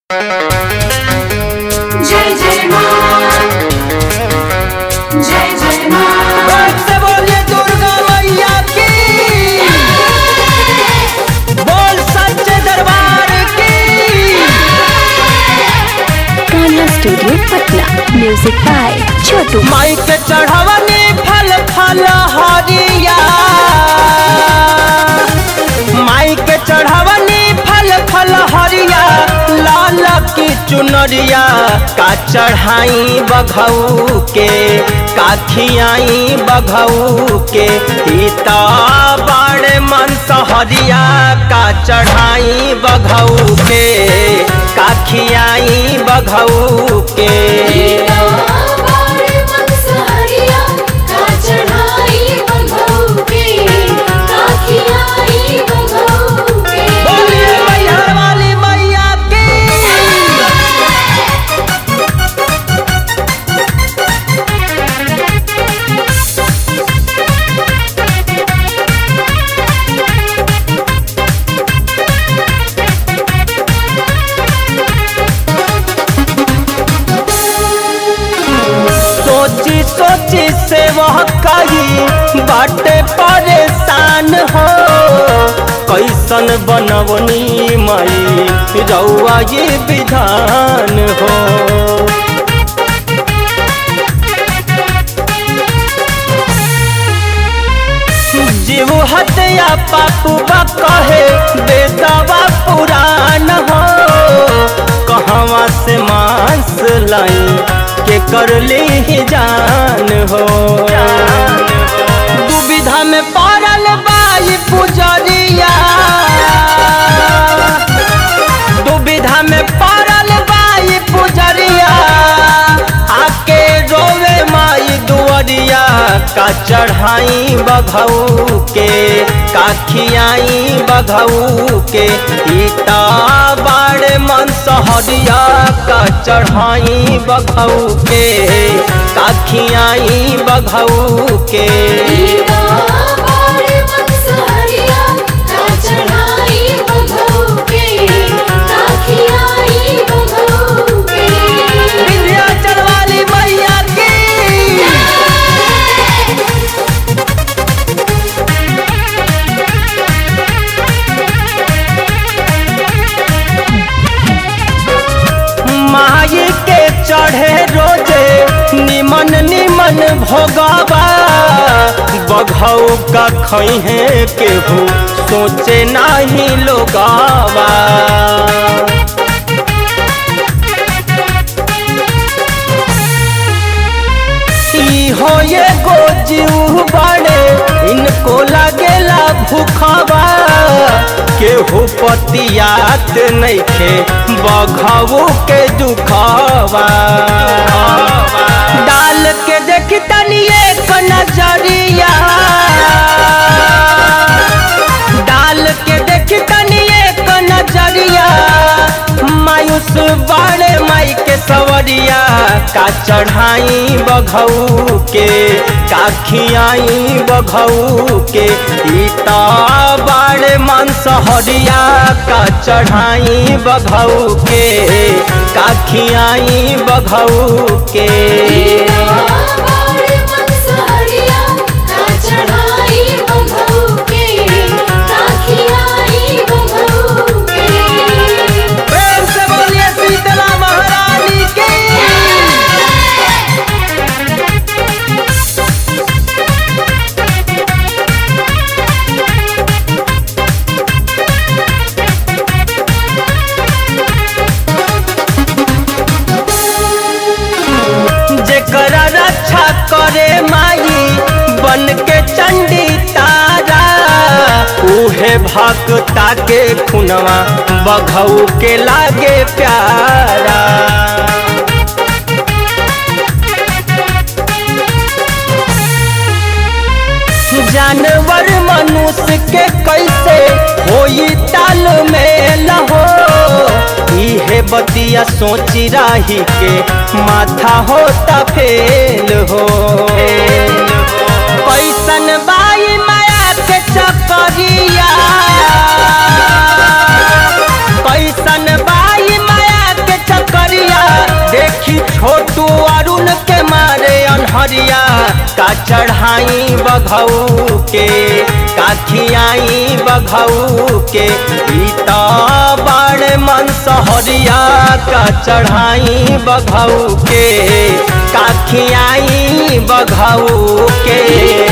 जय जय माँ जय जय माँ से बोलिए दुर्गा मैया की बोल सच्चे दरबार की Kanha studio Patna music by Chhotu माई के चढ़वनी फल फल हरिया माई के चढ़वनी फल फल हरिया लाल की चुनरिया का चढ़ाई बघऊ के का खियाई बघऊ के हिता बड़े मन सहरिया का चढ़ाई बघऊ के का खियाई बघऊ के गीता बार मन सहरिया का चढ़ाई बघऊ के काखियाई बघऊ के बोलिए मैहर वाली मैया की सोची सोची से वह कही बाटे परेशान हो कैसन बनवनी माई रउआ ये विधान हो जीव हत्या पापू बा कहे बेदवा पुराण हो कहवा से मांस लाई के कर ले ही जान हो दुविधा में पड़ल बाई पुजरिया दुविधा में पड़ल बाई पुजरिया आके रोवे माई दुअरिया का चढ़ाई बघऊ के का खियाई बघऊ के इता बाड़े मन सहरिया का चढ़ाई बघऊ के का खियाई बघऊ के गीता बार मन सहरिया का चढ़ाई बघऊ के काखियाई बघऊ के विंध्याचल वाली मैया की माई के चढ़े रोजे निमन निमन भोगवा बघऊ का खैहे केहू सोचे नाही लोगावा ई हो ये गो जीव बड़े इनको लगेला भूखवा केहू पतियात नइखे बघऊ के दुखवा डाल के देख तनी एक नजरिया डाल के देख तनी एक नजरिया मायूस बाड़े माई के सवरिया का चढ़ाई बघऊ के का खियाई बघऊ के इता बाड़े मन सहरिया का चढ़ाई बघऊ के का खियाई बघऊ के गीता बार मन सहरिया का चढ़ाई बघऊ के काखियाई बघऊ के प्रेम से बोलिए शीतला महारानी की जेकरा रक्षा करे माई बन के चंडी तारा उहे भक्ता के खुनवा बघऊ के लागे प्यारा जानवर मनुष्य के कैसे होई ताल में लहो इहे बतिया सोची राही के माथा होता फेल हो कैसन बाई माया के चकरिया कैसन बाई माया का चढ़ाई बघऊ के का खियाई बघऊ के ई त बड़ मन सहरिया का चढ़ाई बघऊ के का खियाई बघऊ के